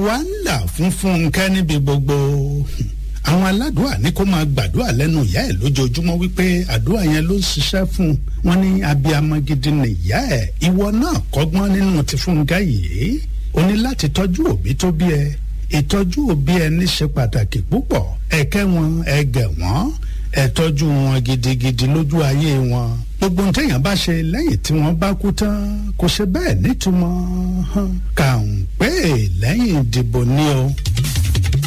wá ń là fún Fúnkẹ́ níbi gbogbo àwọn aládùúà ní kó máa gbàdúrà lẹ́nu ìyá ẹ̀ lójoojúmọ́ wípé àdúrà yẹn ló ń ṣiṣẹ́ fún un wọ́n ní abiyamọ gidi nìyá ẹ̀ ìwọ náà kọ́gbọ́n nínú ti Fúnkẹ́ yìí o ní láti tọ́jú òbí tó bí ẹ ìtọ́jú òbí ẹni ṣe pàtàkì púpọ̀ ẹ̀kẹ́ wọn ẹ̀gẹ̀ wọn ẹ tọ́jú wọn gidigidi lójú ayé wọn gbogbo ohun téèyàn bá ṣe lẹ́yìn tí wọ́n bá kú tán kò ṣe bẹ́ẹ̀ nítumọ̀ kà ń pè lẹ́yìn ìdìbò ni o.